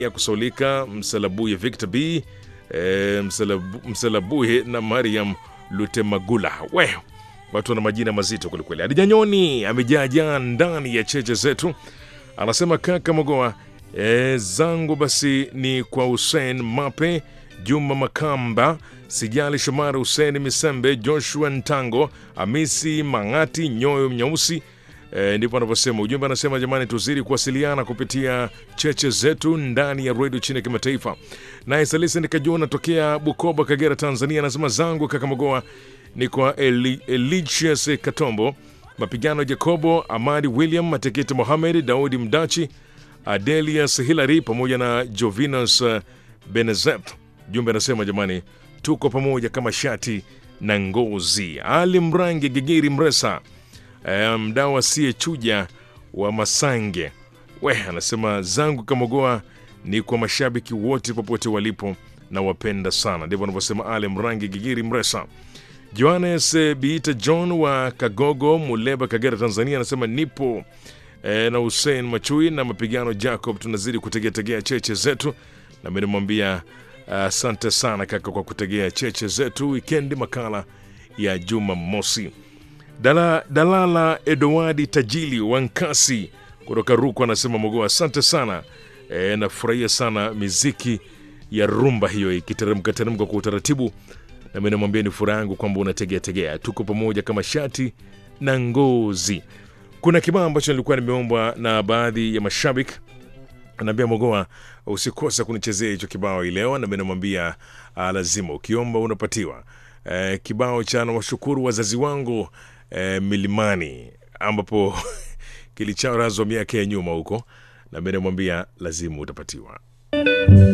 ya kusaulika Msalabuye Victor B e, Msalabu, Msalabuye na Mariam Lutemagula. We watu wana majina mazito kwelikweli. Adijanyoni amejaajaa ndani ya cheche zetu, anasema kaka Mogoa e, zangu basi ni kwa Hussein Mape, Juma Makamba, Sijali Shomari, Hussein Misembe, Joshua Ntango, Hamisi Mang'ati, Nyoyo Mnyeusi. E, ndipo anavyosema ujumbe. Anasema jamani, tuzidi kuwasiliana kupitia cheche zetu ndani ya redio chini ya kimataifa. Naye Salisi Nikajua natokea Bukoba, Kagera, Tanzania, anasema zangu kaka Mogoa ni kwa Eli, Eligius Katombo, Mapigano Jacobo, Amadi William, Matekete Mohamed, Daudi Mdachi, Adelius Hilary pamoja na Jovinus Benezet. Jumbe anasema jamani, tuko pamoja kama shati na ngozi. Ali Mrangi Gigiri Mresa, e, mdau asiyechuja wa Masange we anasema zangu Kamogoa ni kwa mashabiki wote popote walipo na wapenda sana. Ndivyo anavyosema Ali Mrangi Gigiri Mresa. Johannes Biita John wa Kagogo, Muleba, Kagera, Tanzania anasema nipo e, na Hussein Machui na Mapigano Jacob, tunazidi kutegeategea cheche zetu, na mimi namwambia asante uh, sana kaka kwa kutegea cheche zetu. Wikendi makala ya Juma Mosi. Dala, Dalala Edowadi Tajili Wankasi kutoka Ruku anasema Mogoa, asante sana e, nafurahia sana miziki ya rumba hiyo ikiteremka teremka kwa utaratibu nami namwambia ni furaha yangu kwamba unategea tegea, tuko pamoja kama shati na ngozi. Kuna kibao ambacho nilikuwa nimeombwa na baadhi ya mashabiki, anaambia Mogoa, usikose kunichezea hicho kibao hii leo, nami namwambia lazima, ukiomba unapatiwa. E, kibao cha nawashukuru wazazi wangu e, milimani, ambapo kilicharazwa miaka ya nyuma huko, nami namwambia lazima utapatiwa.